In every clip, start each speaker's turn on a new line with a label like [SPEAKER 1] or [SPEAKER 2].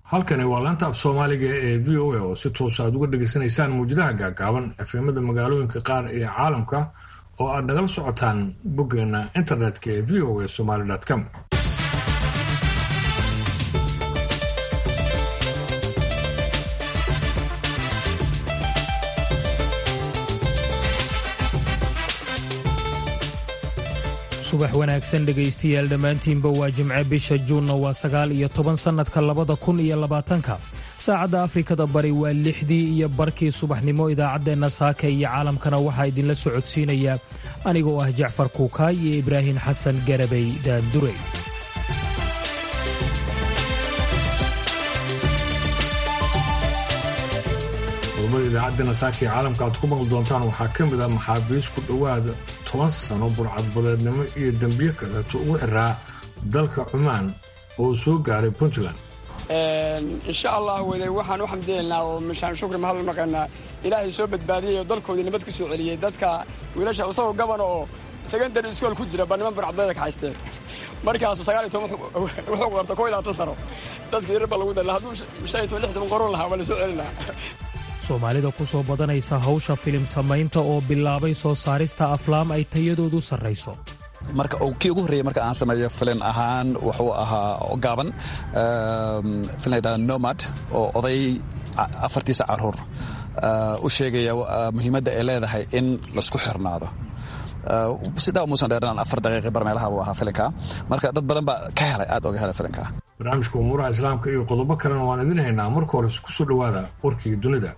[SPEAKER 1] halkani waa laanta af soomaaliga ee v o a oo si toosa aad uga dhegaysanaysaan muwjadaha gaagaaban efemada magaalooyinka qaar ee caalamka oo aad nagala socotaan boggeena internetka ee v o a somaly com
[SPEAKER 2] subax wanaagsan dhegaystayaal dhammaantiinba waa jimce bisha juunna waa sagaal iyo toban sannadka labada kun iyo labaatanka saacadda afrikada bari waa lixdii iyo barkii subaxnimo idaacaddeenna saaka iyo caalamkana waxaa idinla socodsiinaya aniga oo ah jacfar kuukaay iyo ibraahim xasan garabay daandurey
[SPEAKER 1] qodobada idaacaddeenna saaka iyo caalamka aad ku maqli doontaan waxaa ka mid ah maxaabiis ku dhowaada toban sano burcadbadeednimo iyo dembiyo kaleeto ugu xiraa dalka cumaan oo soo gaaray puntland
[SPEAKER 3] insha allah wede waxaan u xamdiyeynaa oo mishaan shukri mahad u naqaynaa ilaahay soo badbaadiyey oo dalkoodii nabad ku soo celiyey dadka wiilasha isagoo gabana oo secondary iskool ku jira ba niman burcadbadeeda ka haysteen markaasu sagaal iyo toban wuxuu qorta koo iyo labaatan sano dadkii reer ba lagu dala hadduu shan iyo toban lix toban qoron lahaa waa la soo celin lahaa
[SPEAKER 2] soomaalida ku soo badanaysa hawsha filim samaynta oo bilaabay soo saarista aflaam ay tayadoodu sarrayso
[SPEAKER 4] marka kii ugu horreeyey marka aan sameeyo filin ahaan wuxuu ahaa gaaban filin la yidhahda nomad oo oday afartiisa caruur u sheegaya muhiimadda ay leedahay in laisku xirnaado sidaa umuusan dheernaan afar daqiiqi bar meelaha buu ahaa filinka marka dad badan baa ka helay aad oga helay filinka
[SPEAKER 1] barnaamijka umuuraha islaamka iyo qodobo kalena waan idin haynaa marka hores ku soo dhowaada warkii dunida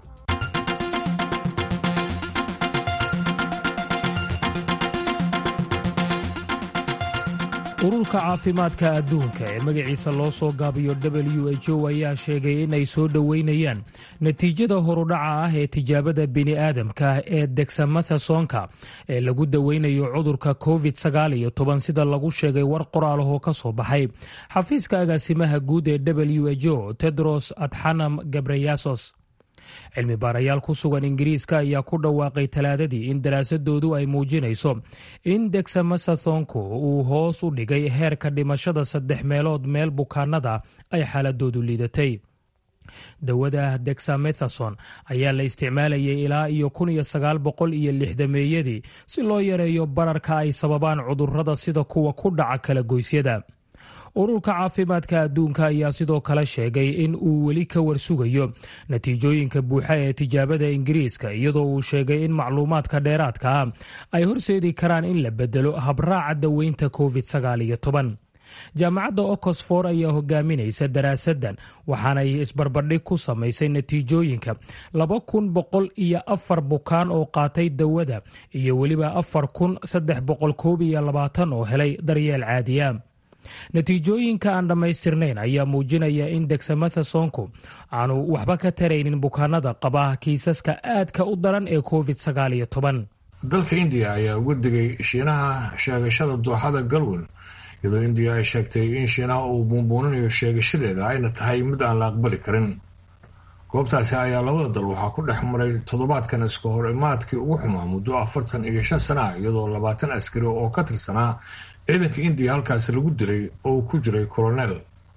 [SPEAKER 2] ururka caafimaadka adduunka ee magaciisa loo soo gaabiyo w h o ayaa sheegay in ay soo dhoweynayaan natiijada horudhaca ah ee tijaabada bini'aadamka ee degsamathasoonka ee lagu daweynayo cudurka covid sida lagu sheegay war qoraalahoo ka soo baxay xafiiska agaasimaha guud ee w h o tedros adxanam gabreyasos cilmi baarayaal ku sugan ingiriiska ayaa ku dhawaaqay talaadadii in daraasadoodu ay muujinayso in degsamathathonku uu hoos u dhigay heerka dhimashada saddex meelood meel bukaanada ay xaaladoodu liidatay dawada dexamethason ayaa la isticmaalayay ilaa iyo kun iyo sagaal boqol iyo lixdameeyadii si loo yareeyo bararka ay sababaan cudurrada sida kuwa ku dhaca kala goysyada ururka caafimaadka adduunka ayaa sidoo kale sheegay in uu weli ka warsugayo natiijooyinka buuxa ee tijaabada ingiriiska iyadoo uu sheegay in macluumaadka dheeraadka ah ay horseedi karaan in la bedelo habraaca daweynta covid jaamacadda oxford ayaa hogaaminaysa daraasadan waxaanay isbarbardhig ku samaysay natiijooyinka laba kun boqol iyo afar bukaan oo qaatay dawada iyo weliba afar kun saddex boqol koob iyo labaatan oo helay daryeel caadiya natiijooyinka aan dhammaystirnayn ayaa muujinaya in degsamathasoonku aanu waxba ka taraynin bukaanada qaba kiisaska aadka u daran ee covid
[SPEAKER 1] dalka indiya ayaa uga digay shiinaha sheegashada dooxada galwel iyadoo indiya ay sheegtay in shiinaha uu buunbuuninayo sheegashadeeda ayna tahay mid aan la aqbali karin goobtaasi ayaa labada dal waxaa ku dhex maray toddobaadkan iska hor imaadkii ugu xumaa muddo afartan iyo shan sana ah iyadoo labaatan askari oo ka tirsanaa ciidanka indiya halkaasi lagu dilay oo uu ku jiray kolonel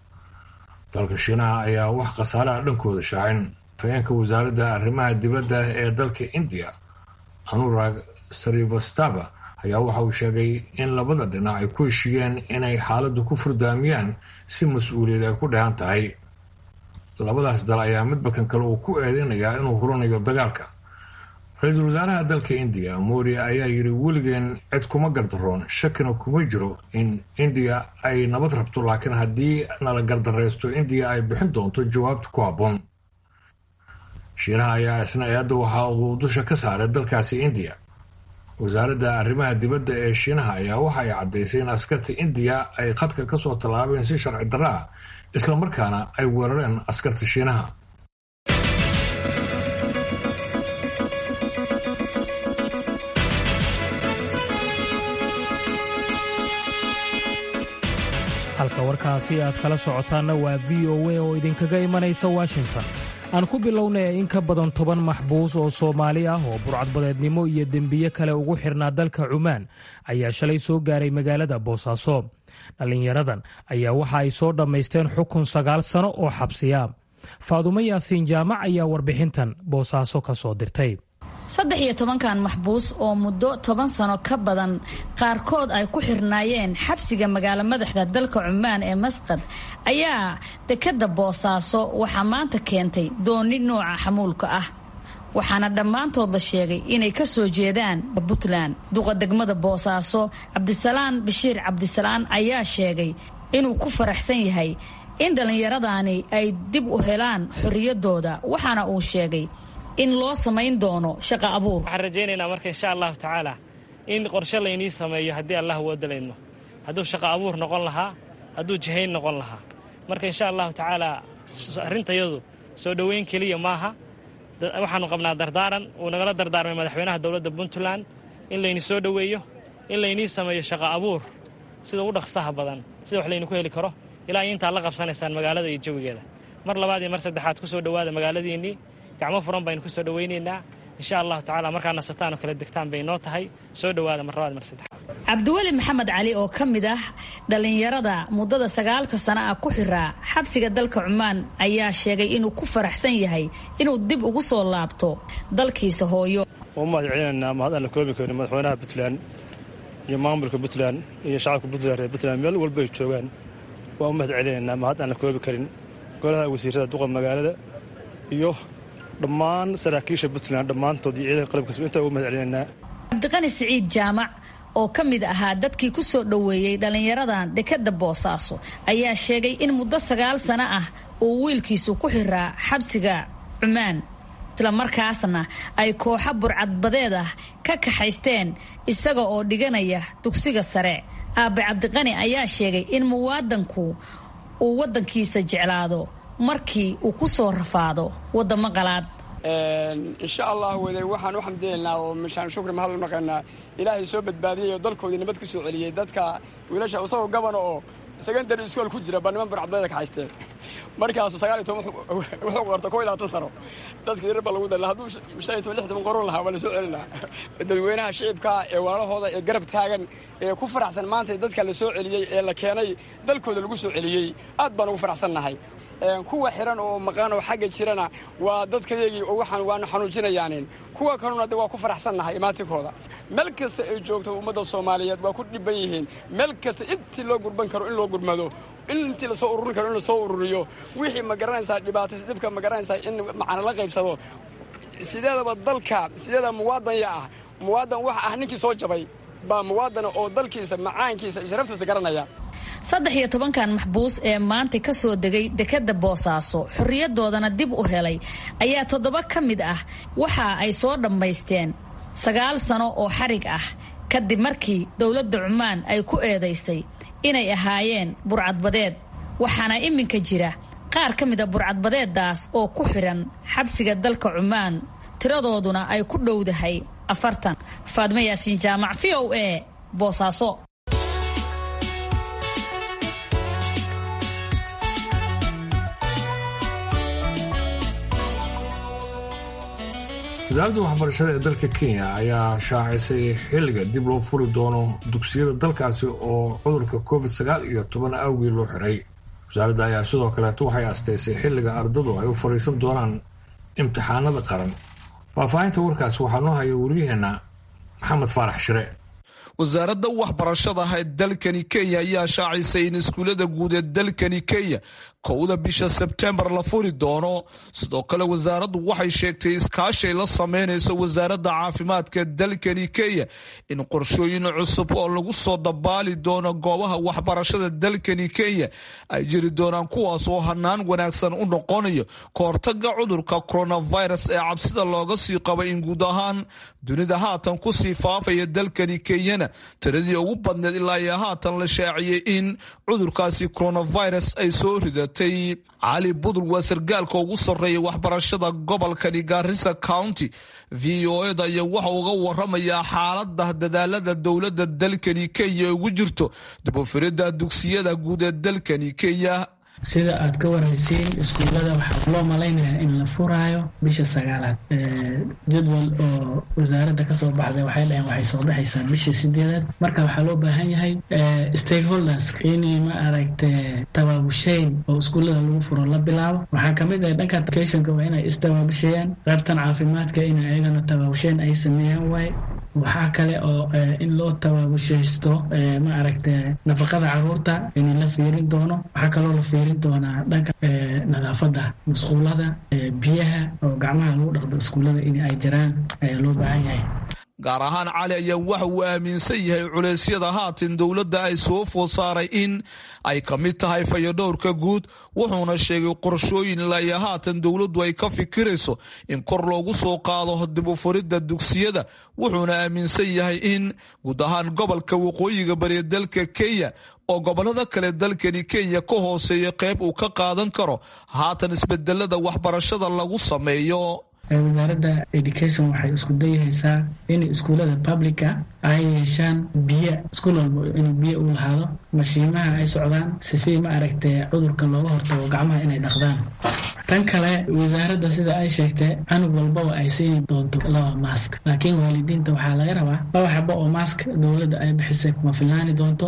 [SPEAKER 1] dalka shiinaha ayaa wax khasaaraha dhankooda shaacin afhayeenka wasaaradda arrimaha dibadda ee dalka indiya anurag sarivastava ayaa waxa uu sheegay in labada dhinac ay ku heshiiyeen inay xaaladdu ku furdaamiyaan si mas-uuliyad ay ku dheehan tahay labadaas dal ayaa midba kan kale uu ku eedeynayaa inuu huranayo dagaalka ra-iisul wasaaraha dalka indiya modi ayaa yidhi weligeen cid kuma gardaroon shakina kuma jiro in indiya ay nabad rabto laakiin haddii nala gardaraysto indiya ay bixin doonto jawaabta ku habboon shiinaha ayaa isna eedda waxa uu dusha ka saaray dalkaasi indiya wasaaradda arrimaha dibadda ee shiinaha ayaa waxa ay caddaysay in askarta indiya ay khadka ka soo tallaabeen si sharci darra ah islamarkaana ay weerareen askarta shiinaha
[SPEAKER 2] halka warkaasi aad kala socotaanna waa v o a oo idinkaga imanaysa washington aan ku bilownaya in ka badan toban maxbuus oo soomaali ah oo burcadbadeednimo iyo dembiye kale ugu xirnaa dalka cumaan ayaa shalay soo gaaray magaalada boosaaso dhallinyaradan ayaa waxa ay soo dhammaysteen xukun sagaal sano oo xabsiya faadumo yaasiin jaamac ayaa warbixintan boosaaso ka soo dirtay
[SPEAKER 5] saddex iyo tobankan maxbuus oo muddo toban sano ka badan qaarkood ay ku xirnaayeen xabsiga magaalo madaxda dalka cumaan ee masqad ayaa dekadda boosaaso waxaa maanta keentay dooni nooca xamuulka ah waxaana dhammaantood la sheegay inay ka soo jeedaan puntland duqa degmada boosaaso cabdisalaan bashiir cabdisalaan ayaa sheegay inuu ku faraxsan yahay in dhallinyaradani ay dib u helaan xorriyaddooda waxaana uu sheegay in loo samayn doono shaqa abuur
[SPEAKER 6] waxaan rajaynaynaa marka insha allahu tacaala in qorshe laynii sameeyo haddii allah woodalayno hadduu shaqa abuur noqon lahaa hadduu jihayn noqon lahaa marka insha allahu tacaala arrintayadu soo dhoweyn keliya maaha waxaanu qabnaa dardaaran uu nagala dardaarmay madaxweynaha dowladda puntland in layni soo dhoweeyo in laynii sameeyo shaqa abuur sida u dhaqsaha badan sida wax laynu ku heli karo ilaa intaad la qabsanaysaan magaalada iyo jawigeeda mar labaad iyo mar saddexaad ku soo dhowaada magaaladiinnii gacmo furan baynu ku soo dhowaynaynaa insha allahu tacala markaa nasataan oo kala degtaan bay noo tahay soo dhowaada mar labaad mar saddexaad
[SPEAKER 5] cabdiweli maxamed cali oo ka mid ah dhallinyarada muddada sagaalka sana ah ku xiraa xabsiga dalka cumaan ayaa sheegay inuu ku faraxsan yahay inuu dib ugu soo laabto dalkiisa hooyo
[SPEAKER 7] u mahad celinaynaa mahad aan la koobi karin madaxweynaha puntland iyo maamulka puntland iyo shacabka puntland reer puntland meel walbay joogaan waan u mahad celinaynaa mahad aan la koobi karin golaha wasiirada duqa magaalada iyo dhammaan saraakiisha puntland dhammaantood iyo ciidanka qalabkas intaa ugu mahad celinaynaa
[SPEAKER 5] cabdiqani siciid jaamac oo ka mid ahaa dadkii ku soo dhoweeyey dhallinyaradan dekadda boosaaso ayaa sheegay in muddo sagaal sano ah uu wiilkiisu ku xiraa xabsiga cumaan islamarkaasna ay kooxo burcadbadeed ah ka kaxaysteen isaga oo dhiganaya dugsiga sare aabe cabdiqani ayaa sheegay in muwaadanku uu waddankiisa jeclaado markii uu ku soo rafaado waddamo qalaad
[SPEAKER 3] insha allah wede waxaan u xamdinaynaa oo mishaan shukri mahad u naqaynaa ilaahay soo badbaadiyey oo dalkoodii nabad ku soo celiyey dadka wiilasha isagoo gabana oo secondary iskool ku jira baa niman burcadbeeda ka haysteen markaasu sagaal iyo toban wuxuu qorta kow iyo labaatan sano dadka yarar baa lagu dala hadduu shan iyo toban lix toban qoron lahaa waa la soo celinaa dadweynaha shicibka ee waalahooda ee garab taagan ee ku faraxsan maanta dadka la soo celiyey ee la keenay dalkooda lagu soo celiyey aad baan ugu faraxsannahay kuwa xiran oo maqaan oo xagga jirana waa dadkayagii oo waxaan waanu xanuujinayaanin kuwa kaluna de waa ku faraxsannahay imaatinkooda meel kasta ay joogto ummadda soomaaliyeed waa ku dhibban yihiin meel kasta intii loo gurban karo in loo gurmado in intii lasoo ururin karo in lasoo ururiyo wixii ma garanaysaa dhibaatays dhibka ma garanaysaa in macana la qaybsado sideedaba dalka sideeda muwaadanya ah muwaadan waxa ah ninkii soo jabay baa muwaadana oo dalkiisa macaankiisa iyo sharaftiisa garanaya
[SPEAKER 5] saddex iyo tobankan maxbuus ee maanta ka soo degay dekadda boosaaso xorriyadoodana dib u helay ayaa toddoba ka mid ah waxa ay soo dhammaysteen sagaal sano oo xarig ah kadib markii dowladda cumaan ay ku eedaysay inay ahaayeen burcadbadeed waxaana iminka jira qaar ka mid a burcadbadeeddaas oo ku xidhan xabsiga dalka cumaan tiradooduna ay ku dhowdahay afartan faadmo yaasiin jaamac v o a boosaaso
[SPEAKER 1] wasaaradda waxbarashada ee dalka kenya ayaa shaacisay xilliga dib loo furi doono dugsiyada dalkaasi oo cudurka covid sagaal iyo toban awgii loo xiray wasaaradda ayaa sidoo kaleeto waxay asteysay xilliga ardadu ay u fadhiisan doonaan imtixaanada qaran faahfaahinta warkaas waxaa noo haya wariyaheenna maxamed faarax shire
[SPEAKER 8] wasaaradda waxbarashada ee dalkani kenya ayaa shaacisay in iskuullada guud ee dalkani kenya kowda bisha sebtembar la furi doono sidoo kale wasaaraddu waxay sheegtay iskaashay la sameynayso wasaaradda caafimaadka dalkani kenya in qorshooyin cusub oo lagu soo dabaali doono goobaha waxbarashada dalkani kenya ay jiri doonaan kuwaas oo hanaan wanaagsan u noqonayo kahortaga cudurka coronavirus ee cabsida looga sii qabay in guud ahaan dunida haatan kusii faafaya dalkani kenyana tiradii ugu badneed ilaa iyo haatan la shaaciyey in cudurkaasi coronavirus ay soo ridatay cali budul waa sargaalka ugu sarreeya waxbarashada gobolkani gaarisa county v o eda iyo waxa uga waramayaa xaalada dadaalada dowladda dalkani kenya ugu jirto dibufirida dugsiyada guud ee dalkani kenya
[SPEAKER 9] sida aad ka waraysiin iskuullada waxaa loo malaynayaa in la furaayo bisha sagaalaad jadwal oo wasaaradda kasoo baxday waxay dhaheen waxay soo baxaysaa bisha sideedaad marka waxaa loo baahan yahay stakeholders inay ma aragte tabaabusheyn oo iskuullada lagu furo la bilaabo waxaa kamid ah dhanka educationka waa inay istabaabusheeyaan qaybtan caafimaadka in ayagana tabaabusheyn ay sameeyaan waaye waxaa kale oo in loo tabaabushaysto ma aragte nafaqada caruurta in la fiirin doono waxaa kaloo la fiirin doonaa dhanka nadaafada masquulada biyaha oo gacmaha lagu dhaqdo iskuullada in ay jiraan ayaa loo baahan yahay
[SPEAKER 8] gaar ahaan cali ayaa waxa uu aaminsan yahay culeysyada haatan dowladda ay soo food saaray in ay ka mid tahay fayadhowrka guud wuxuuna sheegay qorshooyin ilaa haatan dowladdu ay ka fikirayso in kor loogu soo qaado dib u furidda dugsiyada wuxuuna aaminsan yahay in guud ahaan gobolka waqooyiga bariya dalka kenya oo gobolada kale dalkani kenya ka hooseeya qayb uu ka qaadan karo haatan isbedelada waxbarashada lagu sameeyo
[SPEAKER 9] wasaaradda education waxay isku dayahaysaa in iskuullada publica ay yeeshaan biyo iskuul walba inuu biyo u lahaado mashiimaha ay socdaan sifii ma aragtee cudurka looga hortago gacmaha inay dhaqdaan tan kale wasaaradda sida ay sheegtay canug walbaba ay siini doonto laba mask laakiin waalidiinta waxaa laga rabaa laba xabo oo mask dowladda ay bixisay kuma filnaani doonto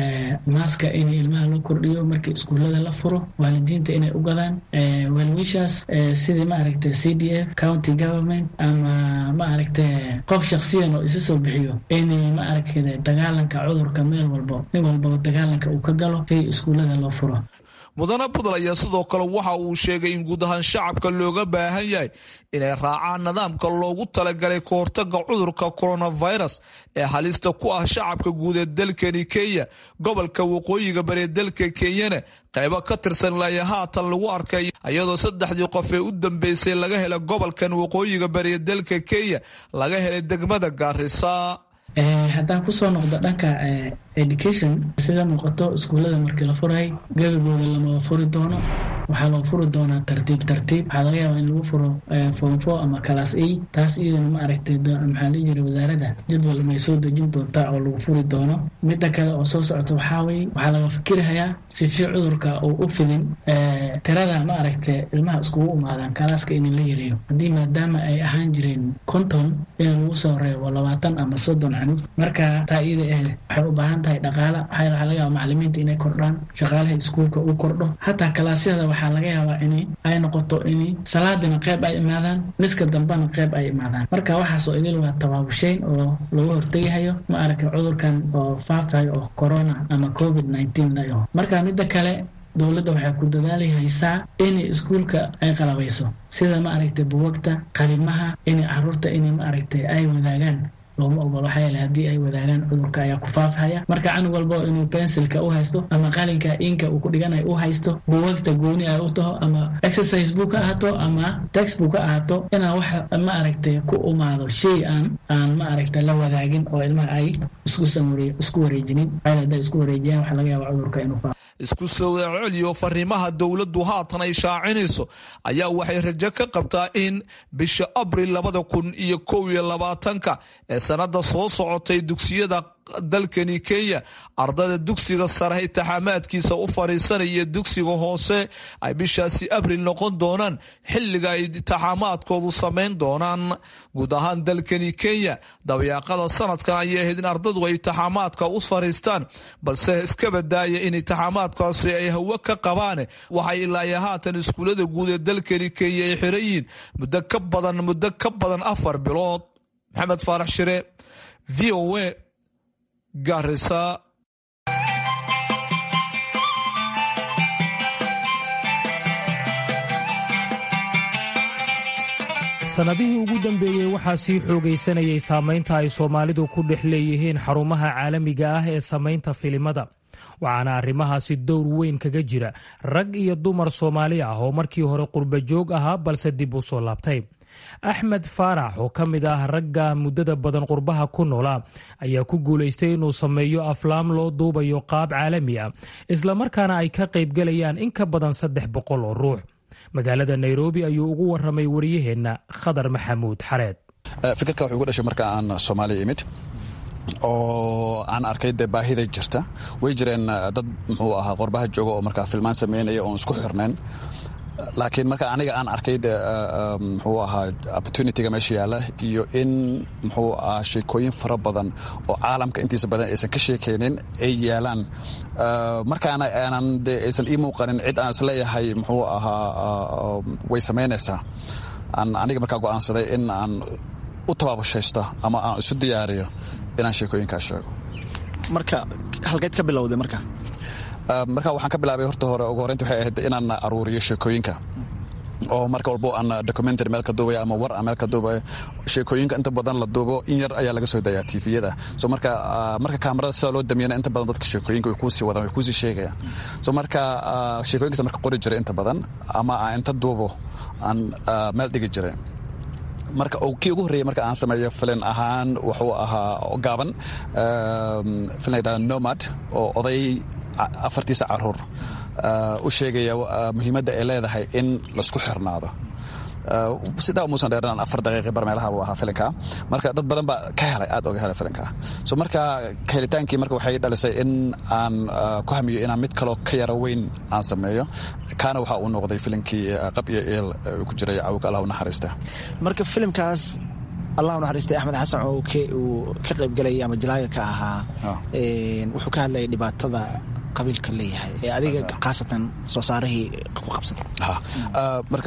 [SPEAKER 9] maska in ilmaha loo kordhiyo markii iskuullada la furo waalidiinta inay u gadaan welwishaas sidii ma aragtay c d f county government ama ma aragtay qof shaksiyan oo isa soo bixiyo in ma aragtay dagaalanka cudurka meel walbo nin walbaba dagaalanka uu ka galo si iskuullada loo furo
[SPEAKER 8] mudane budl ayaa sidoo kale waxa uu sheegay in guud ahaan shacabka looga baahan yahay inay raacaan nidaamka loogu talagalay ka hortaga cudurka coronavirus ee halista ku ah shacabka guud ee dalkani kenya gobolka waqooyiga bari dalka kenyana qaybo ka tirsan ilaa haatan lagu arkay iyadoo saddexdii qof ee u dambeysay laga helay gobolkan waqooyiga bari dalka kenya laga helay degmada gaarisa
[SPEAKER 9] haddaan kusoo noqdo dhanka education sida muuqato iskuullada markii la furay gebagooda lama furi doono waxaa loo furi doonaa tartiib tartiib waxaa laga yaabaa in lagu furo form four ama class a taas iyadana ma aragtay maxaa la jira wasaaradda jadwal may soo dejin doontaa oo lagu furi doono midda kale oo soo socota waxaa weye waxaa laga fikirhayaa sifi cudurka uu u fidin tirada ma aragtay ilmaha iskugu imaadaan kalaaska in la yareeyo haddii maadaama ay ahaan jireen konton in lagu soo reebo labaatan ama soddon canug marka taa iyada eh waxay u baahan tahay dhaqaala waxaa laga yaaba macalimiinta inay kordhaan shaqaalaha iskuulka uu kordho hataa kalaasyada waxaa laga yaabaa in ay noqoto in salaadina qayb ay imaadaan miska dambena qayb ay imaadaan marka waxaasoo idil waa tabaabusheyn oo lagu hortegahayo ma aragta cudurkan oo faafayo oo corona ama covid nineteen layo marka midda kale dowladda waxay ku dadaali haysaa in iskuulka ay qalabayso sida ma aragtay buwagta qalimaha in caruurta in ma aragtay ay wadaagaan looma ogol waxaa yeele haddii ay wadaagaan cudurka ayaa ku faafhaya marka canug walba inuu bensilka u haysto ama qalinka inka uu ku dhiganayo u haysto buwagta gooni ay u taho ama exercise book ha ahaato ama textbook ha ahaato inaan wax ma aragtay ku umaado shay aan aan ma aragtay la wadaagin oo ilmaha ay isku samure isku wareejinin waxaa hadday isku wareejiyaan waxaa laga yaaba cudurka inuu faafo
[SPEAKER 8] isku soo celiyo fariimaha dowladdu haatan ay shaacinayso ayaa waxay rajo ka qabtaa in bisha abril labada kun iyo kow iyo labaatanka ee sanada soo socotay dugsiyada dalkani kenya ardayda dugsiga sare intixaamaadkiisa u fadhiisanaya dugsiga hoose ay bishaasi abril noqon doonaan xilliga ay intixaamaadkoodu samayn doonaan guud ahaan dalkani kenya dabayaaqada sanadkan ayay ahayd in ardadu ay intixaamaadka u fadhiistaan balse iska badaaya in intixaamaadkaasi ay hawo ka qabaan waxay ilaa haatan iskuullada guud ee dalkani kenya ay xiran yihiin muddo ka badan muddo ka badan afar bilood maxamed faarax shire v o a garisa
[SPEAKER 2] sannadihii ugu dambeeyey waxaa sii xoogaysanayay saamaynta ay soomaalidu ku dhex leeyihiin xarumaha caalamiga ah ee samaynta filimada waxaana arrimahaasi dowr weyn kaga jira rag iyo dumar soomaali ah oo markii hore qurbajoog ahaa balse dib u soo laabtay axmed faarax oo ka mid ah ragga muddada badan qurbaha ku noolaa ayaa ku guulaystay inuu sameeyo aflaam loo duubayo qaab caalami ah islamarkaana ay ka qaybgalayaan in ka badan saddex boqol oo ruux magaalada nairobi ayuu ugu waramay wariyaheenna khadar maxamuud xareed
[SPEAKER 4] fikirka wuxuu gu dhashay marka aan soomaaliya imid oo aan arkay dee baahida jirta way jireen dad muxuu ahaa qorbaha jooga oo markaa filmaan sameynaya oon isku xirnayn laakiin marka aniga aan arkay de muxuu ahaa opportunityga meesha yaalla iyo in muxuu ahaa sheekooyin fara badan oo caalamka intiisa badan aysan ka sheekaynin ay yaalaan markaana aanan de aysan ii muuqanin cid aan isleeyahay muxuu ahaa way samaynaysaa aan aniga markaa go'aansaday in aan u tabaabushaysto ama aan isu diyaariyo inaan sheekooyinkaas sheego
[SPEAKER 10] marka halkeed ka bilowday marka
[SPEAKER 4] marka waxaan ka bilaabay horta hore ugu horreynta waxay ahayd inaan aruuriyo sheekooyinka oo marka walbo aan documentary meel ka duubaya ama war aan meel ka duubayo sheekooyinka inta badan la duubo in yar ayaa laga soo dayaa tviyada so marka marka kaamarada sida loo damiyana inta badan dadka sheekooyinka way kuusii wadaan way kuusii sheegayaan so marka sheekooyinkaas marka qori jiray inta badan ama aan inta duubo aan meel dhigi jiray marka kii ugu horreeyey marka aan sameeyo filin ahaan wuxuu ahaa gaaban filin la yidhahda nomad oo oday afartiisa caruur u sheegaya muhiimadda ay leedahay in laisku xirnaado sidaa umuusan dheeran afar daqiiqi bar meelaha buu ahaa filinka marka dad badan baa ka helay aad oga helay filinka so marka helitaankii marka waxay dhalisay in aan ku hamiyo inaan mid kaloo ka yaro weyn aan sameeyo kaana waxaa uu noqday filinkii qab iyo eel ku jiray cawka allah u naxariista
[SPEAKER 10] marka filimkaas allah u naxariistay axmed xasan oo uu ka qaybgalayay ama jalaaga ka ahaa wuxuu ka hadlayay dhibaatada qabiilka leeyahay ee adiga khaasatan soo saarihii ku qabsatay
[SPEAKER 4] marka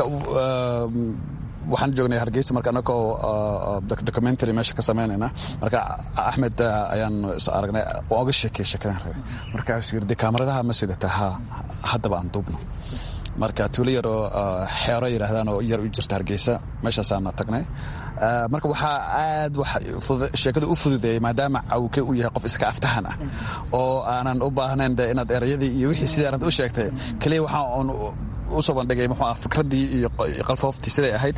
[SPEAKER 4] waxaan joognay hargeysa marka anagoo documentary meesha ka samaynayna marka axmed ayaan is aragnay waan oga sheekay sheekadan rabay markaasuu yiri de kaamaradaha ma sidata ha haddaba aan duubno marka tuulo yar oo xeero yidhaahdaan oo yar u jirta hargeysa meeshaasaana tagnay marka waxaa aad sheekada u fududeeyey maadaama cawke uu yahay qof iska aftahan ah oo aanan u baahnayn de inaad erayadii iyo wixii sidii arrinta u sheegtay keliya waxaa oon u soo bandhigay muxuu ah fikraddii iyo qalfooftii siday ahayd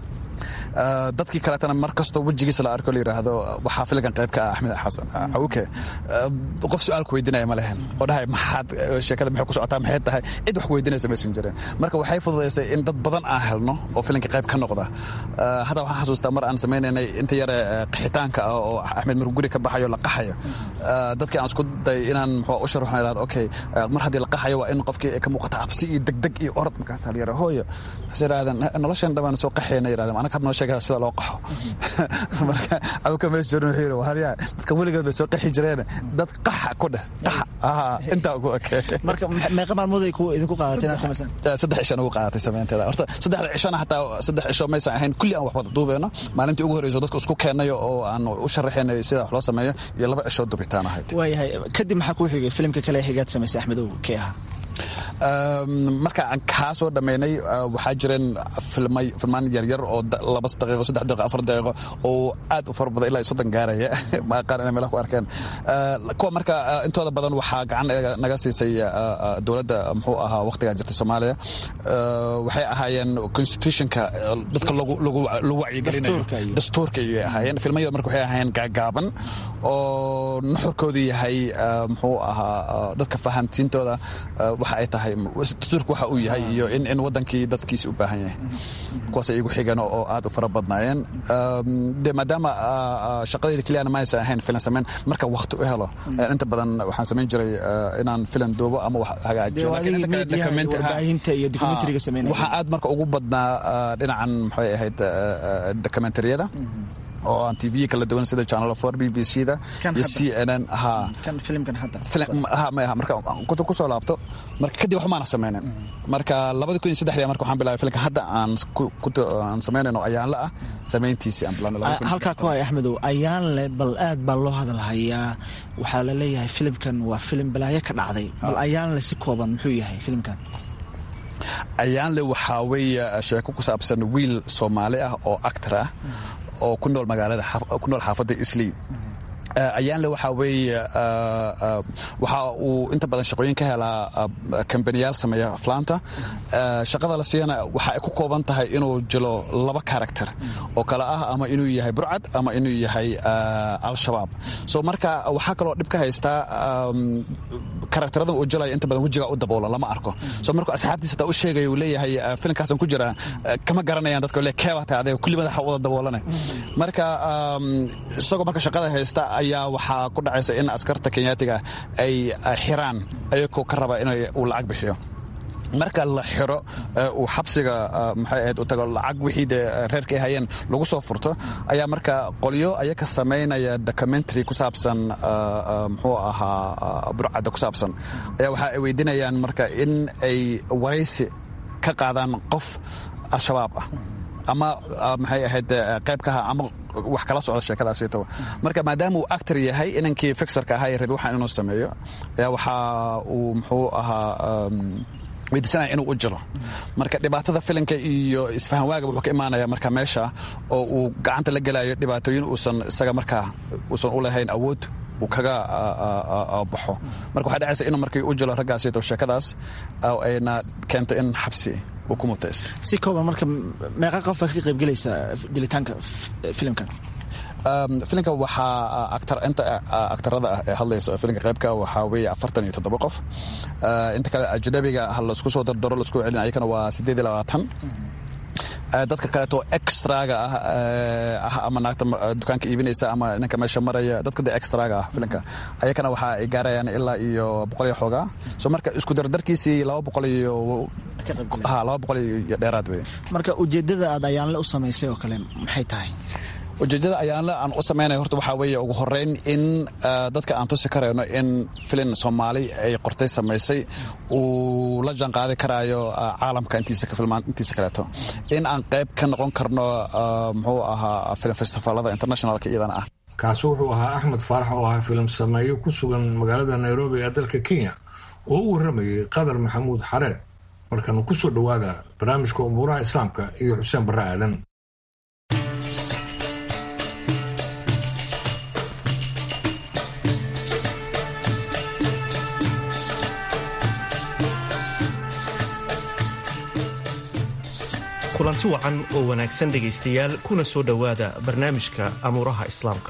[SPEAKER 4] dadkii kaleetana mar kastoo wejigiisa la arko la yidhaahdo waxaa filinkan qayb ka ah axmed xasan cawke qof su-aalku weydinaya ma lehen oo dhahay maxaad sheekada maxay ku socotaa maxay tahay cid wax weydinaysa maysan jirin marka waxay fududaysay in dad badan aan helno oo filinka qayb ka noqda hadda waxaan xasuustaa mar aan samaynaynay inta yare qaxitaanka ah oo axmed markuu guri ka baxayo la qaxayo dadkii aan isku day inaan muxuu u sharaxo idhahdo okay mar haddii la qaxayo waa in qofkii ka muuqata cabsi iyo degdeg iyo orod markaas la yara hooyo waxay yidhahdeen noloshan dhammaan soo qaxayna yidhahdeen anaka had noo sheegaya sida loo qaxo marka cawka meesha joorin wuxuu yidhi waryaa dadka weligood bay soo qaxi jireen dad qaxa ku dheh qaxa aha intaa ugu ekee
[SPEAKER 10] marka meeqa maalmood ay idinku qaadatay inaad samaysaan
[SPEAKER 4] saddex cishan ugu qaadatay samaynteeda horta saddexda cishana hataa saddex cisho maysan ahayn kulli aan wax wada duubeyno maalintii ugu horreyso dadka isku keennayo oo aan u sharaxaynay sida wax loo sameeyo iyo laba cishoo dubitaan ahayd
[SPEAKER 10] waayahay kadib maxaa kuu xigay filimka kale higaad samaysay axmedow kee ahaa
[SPEAKER 4] marka aan kaa soo dhammaynay waxaa jireen filmaan yaryar oo laba daqiiqo saddex daqiiqo afar daqiiqo oo aad u fara badan ilaa soddon gaaraya ma aqaan inay meelaha ku arkeen kuwa marka intooda badan waxaa gacan naga siisay dowladda muxuu ahaa waqtigaa jirta soomaaliya waxay ahaayeen constitutionka dadka lagu wacyigelinayo dastuurka ayay ahaayeen filmayo marka waxay ahaayeen gaagaaban oo nuxurkoodu yahay muxuu ahaa dadka fahansiintooda waxa ay tahay dastuurku waxa uu yahay iyo in in wadankii dadkiisa u baahan yahay kuwaasay igu xigeen oo aad u fara badnaayeen de maadaama shaqadayda keliyana ma aysan ahayn filan samayn marka wakti u helo inta badan waxaan samayn jiray inaan filan duubo ama wax hagaajiyo waxaa aad marka ugu badnaa dhinacan maxay ahayd dokumentariyada oo aan tv kala duwan sida channel four b b c da iyo c n n ha ha maya marka kutu kusoo laabto marka kadib waxumaana sameynin marka labada kun iyo saddexdii marka waxaan bilaabay filimka hadda aan aan samaynayno ayaanla ah samayntiisii aan bilaabnay
[SPEAKER 10] halkaa ku hay axmedow ayaanle bal aad baa loo hadalhayaa waxaa la leeyahay filimkan waa filim balaayo ka dhacday bal ayaanle si kooban muxuu yahay filimkan
[SPEAKER 4] ayaanle waxaa weeye sheeko ku saabsan wiil soomaali ah oo actor ah oo ku nool magaalada ku nool xaafadda islii ayaanle waxaa weeye waxa uu inta badan shaqooyin ka helaa kambaniyaal sameeya aflaanta shaqada la siiyana waxa ay ku kooban tahay inuu jilo laba karakter oo kale ah ama inuu yahay burcad ama inuu yahay al-shabaab so marka waxaa kaloo dhib ka haystaa karakterada uu jilaya inta badan wejiga u daboola lama arko so markuu asxaabtiisa taa u sheegaya uu leeyahay filimkaasan ku jira kama garanayaan dadka le keebaa tahay adee kulli madaxa wada daboolane marka isagoo marka shaqada haysta ayaa waxaa ku dhacaysa in askarta kenyaatiga ay xiraan ayagoo ka raba in uu lacag bixiyo marka la xiro uu xabsiga maxay ahayd u tago lacag wixii dee reerka ay hayeen lagu soo furto ayaa marka qolyo ayaka samaynaya documentary ku saabsan muxuu ahaa burcadda ku saabsan ayaa waxa ay weydiinayaan marka in ay waraysi ka qaadaan qof al-shabaab ah ama maxay ahayd qayb kaha ama wax kala socda sheekadaasito marka maadaama uu actor yahay inankii fixerka ahaa ee rabi waxaan inuu sameeyo ayaa waxa uu muxuu ahaa weydiisanaya inuu u jiro marka dhibaatada filinka iyo isfahan waaga wuxuu ka imaanaya marka meesha oo uu gacanta la gelayo dhibaatooyin uusan isaga markaa uusan u lahayn awood uu kaga baxo marka waxaa dhacaysa inuu markii u jiro raggaasito sheekadaas ayna keento in xabsi uu ku mutaysto
[SPEAKER 10] si kooban marka meeqa qofa ka qaybgelaysa dilitaanka filimkan
[SPEAKER 4] filimka waxaa inta aktarada ah ee hadlaysa filimka qaybka waxaa weeye afartan iyo toddoba qof inta kale ajnabiga ha laisku soo dardaro laisku celin ayakana waa siddeed iyo labaatan dadka kaleeto extraga ah ah ama naagta dukaanka iibinaysa ama ninka meesha maraya dadka de extraga ah filimka ayakana waxa ay gaarayaan ilaa iyo boqol iyo xoogaa so marka isku dardarkiisii laba boqol iyo ha laba boqol iyo dheeraad wey
[SPEAKER 10] marka ujeeddada aad ayaanle u samaysay oo kale maxay tahay
[SPEAKER 4] ujeeddada ayaanle aan u samaynaya horta waxaa weeye ugu horreyn in dadka aan tusi karayno in filin soomaali ay qortay samaysay uu la jaan qaadi karaayo caalamka intiisa kaleeto in aan qayb ka noqon karno muxuu ahaa film festivaalada internationalka iyadana ah
[SPEAKER 1] kaasi wuxuu ahaa axmed faarax oo ahaa filim sameeyo ku sugan magaalada nairobi ee dalka kenya oo u warramayay qadar maxamuud xareed markaanu ku soo dhowaada barnaamijka umuuraha islaamka iyo xuseen barre aadan
[SPEAKER 11] kulanti wacan oo wanaagsan dhegaystayaal kuna soo dhowaada barnaamijka amuuraha islaamka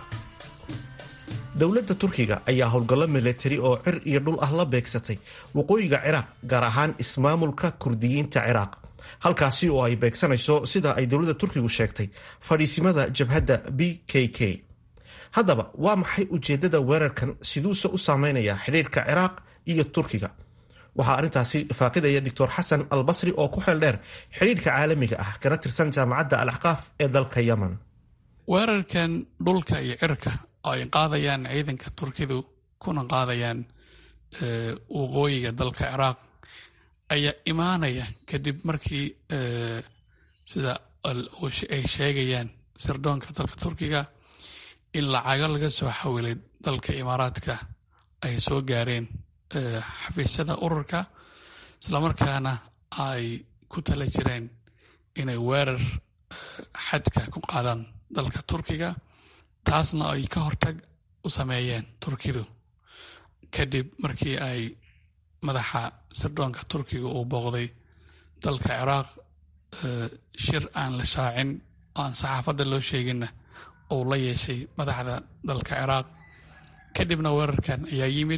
[SPEAKER 11] dowladda turkiga ayaa howlgallo milatari oo cir iyo dhul ah la beegsatay waqooyiga ciraaq gaar ahaan ismaamulka kurdiyiinta ciraaq halkaasi oo ay beegsanayso sida ay dowladda turkigu sheegtay fadhiisimada jabhadda b k k haddaba waa maxay ujeeddada weerarkan siduuse u saameynayaa xidhiirka ciraaq iyo turkiga waxaa arrintaasi faaqidaya doctor xasan albasri oo ku xeel dheer xidhiirka caalamiga ah kana tirsan jaamacadda al axqaaf ee dalka yemen
[SPEAKER 12] weerarkan dhulka iyo cirka oo ay qaadayaan ciidanka turkidu kuna qaadayaan waqooyiga dalka ciraaq ayaa imaanaya kadib markii sida ay sheegayaan sirdoonka dalka turkiga in lacago laga soo xawilay dalka imaaraadka ay soo gaareen xafiisyada ururka islamarkaana ay ku tala jireen inay weerar xadka ku qaadaan dalka turkiga taasna ay ka hortag u sameeyeen turkidu kadib markii ay madaxa sirdoonka turkiga uu booqday dalka ciraaq shir aan la shaacin oo aan saxaafadda loo sheeginna uu la yeeshay madaxda dalka ciraaq kadibna weerarkan ayaa yimid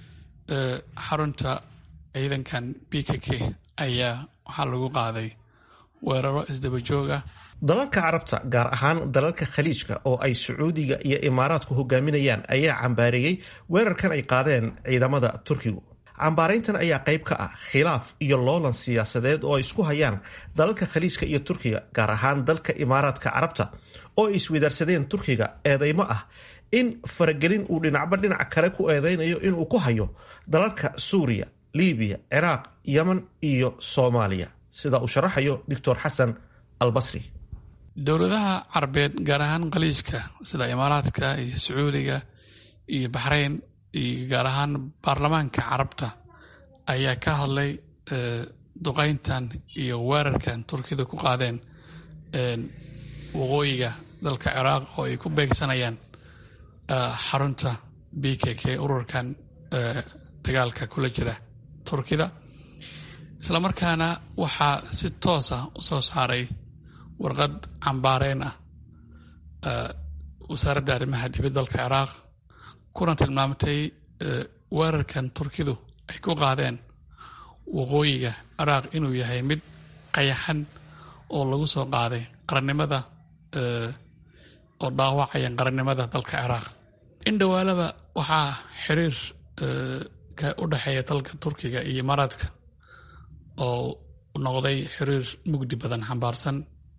[SPEAKER 12] xarunta ciidankan b k k ayaa waxaa lagu qaaday weeraro isdaba joog ah
[SPEAKER 11] dalalka carabta gaar ahaan dalalka khaliijka oo ay sacuudiga iyo imaaraadku hogaaminayaan ayaa cambaareeyey weerarkan ay qaadeen ciidamada turkigu cambaarayntan ayaa qayb ka ah khilaaf iyo loolan siyaasadeed oo ay isku hayaan dalalka khaliijka iyo turkiga gaar ahaan dalka imaaraadka carabta oo ay iswadaarsadeen turkiga eedeymo ah in faragelin uu dhinacba dhinac kale ku eedeynayo inuu ku hayo dalalka suuriya libiya ciraaq yemen iyo soomaaliya sida uu sharaxayo doctor xasan albasri
[SPEAKER 12] dowladaha carabeed gaar ahaan khaliijka sida imaaraadka iyo sacuudiga iyo baxrayn iyo gaar ahaan baarlamaanka carabta ayaa ka hadlay duqayntan iyo weerarkan turkida ku qaadeen waqooyiga dalka ciraaq oo ay ku beegsanayaan xarunta b k k ururkan dagaalka kula jira turkida islamarkaana waxaa si toosa u soo saaray warqad cambaareen ah wasaaradda arrimaha dibad dalka ciraaq kuna tilmaamtay weerarkan turkidu ay ku qaadeen waqooyiga ciraaq inuu yahay mid qayaxan oo lagu soo qaaday qarannimada oo dhaawacaya qarannimada dalka ciraaq in dhowaalaba waxaa xiriir ka u dhexeeya dalka turkiga iyo imaaraadka oo noqday xiriir mugdi badan xambaarsan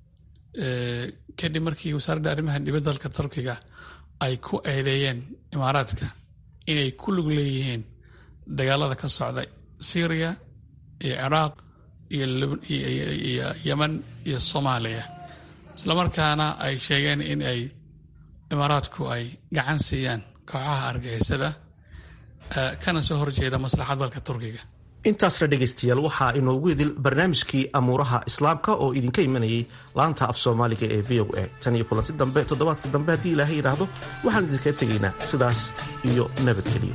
[SPEAKER 12] kadib markii wasaaradda arrimaha dibadda dalka turkiga ay ku eedeeyeen imaaraadka inay ku lug leeyihiin dagaalada ka socda syriya iyo ciraaq iyo yemen iyo soomaaliya islamarkaana ay sheegeen in ay imaaraadku ay gacan siiyaan kooxaha argixisada kana soo horjeeda maslaxad dalka turkiga
[SPEAKER 11] intaasna dhegaystayaal waxaa inoogu idil barnaamijkii amuuraha islaamka oo idinka imanayay laanta af soomaaliga ee v o a tan iyo kulanti dambe toddobaadka dambe haddii ilaahay yidhaahdo waxaan idinkaga tegaynaa sidaas iyo nabadgeliyo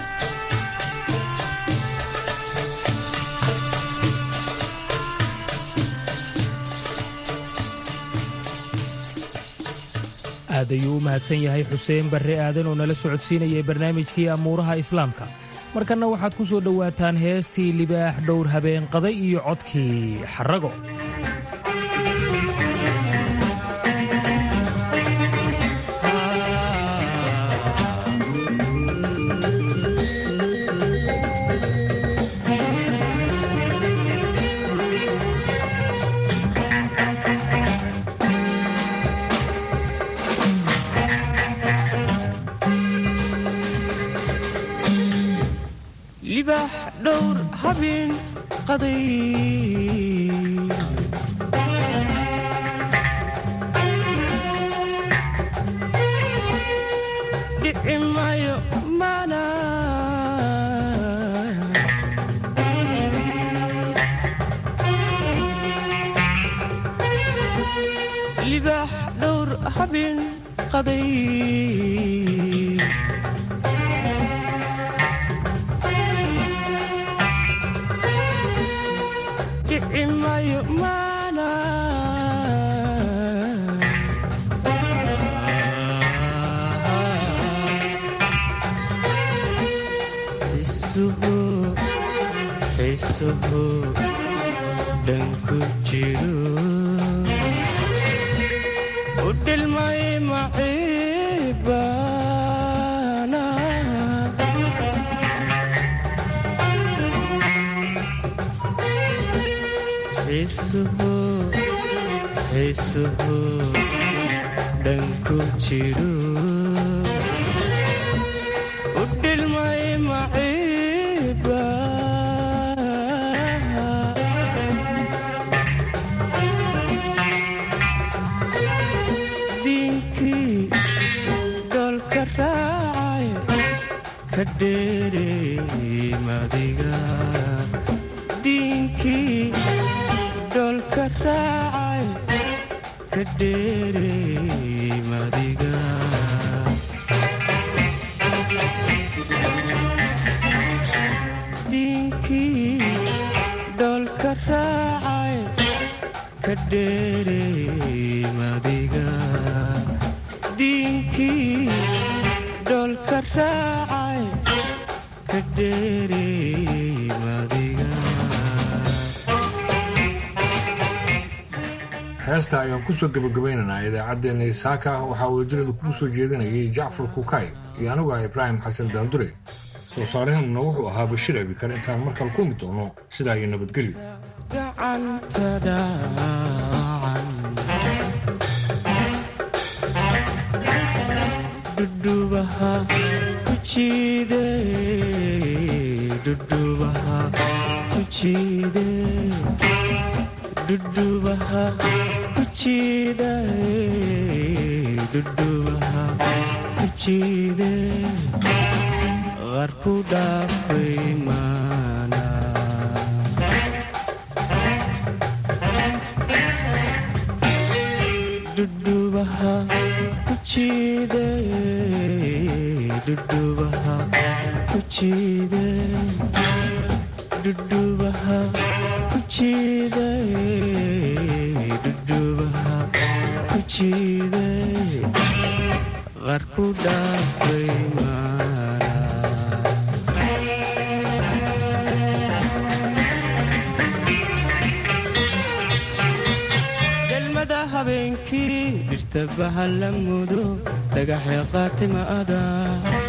[SPEAKER 2] aad ayuu u mahadsan yahay xuseen barre aadan oo nala socodsiinayay barnaamijkii amuuraha islaamka markanna waxaad ku soo dhowaataan heestii libaax dhowr habeen qaday iyo codkii xarago
[SPEAKER 13] libax dhowr habeen qaday dhici maayo mana libax dhowr habeen qaday xisuhu dhanku jiro u dhilmay maciibana xisuhu xisuhu dhanku jiro u dhilmay maciiba diinkii dhoolka raacay ka dheerey madiga diinkii dhoolka raacay ka dheerey madiga diinkii dhoolka raacay ka dheerey madiga diinkii dhoolka raacay ka dheerey madiga
[SPEAKER 1] heesta ayaan kusoo gebagabaynaynaa idaacaddeenna isaaka waxaa wadadiradu kugu soo jeedinayay jacfar kukay iyo anigu ah ibraahim xasan daandure soo saarahanuna wuxuu ahaa bashir abikar intaan markale kulmi doono sidaa iyo nabadgelyo
[SPEAKER 13] gacanta dhaacan dhudhubaha ku jiide dhudhubaha ku jiide dhudhubaha ku jiide dhudhubaha ku jiide qarku dhaafay maana dhudhubaha ku jiide dhudhubaha ku jiide dhudhubaha ku jiide dhudhubaha ku jiide qarku dhaafay maana gelmada habeenkii dhirta bahalla mudo dhagaxya qaatima adaa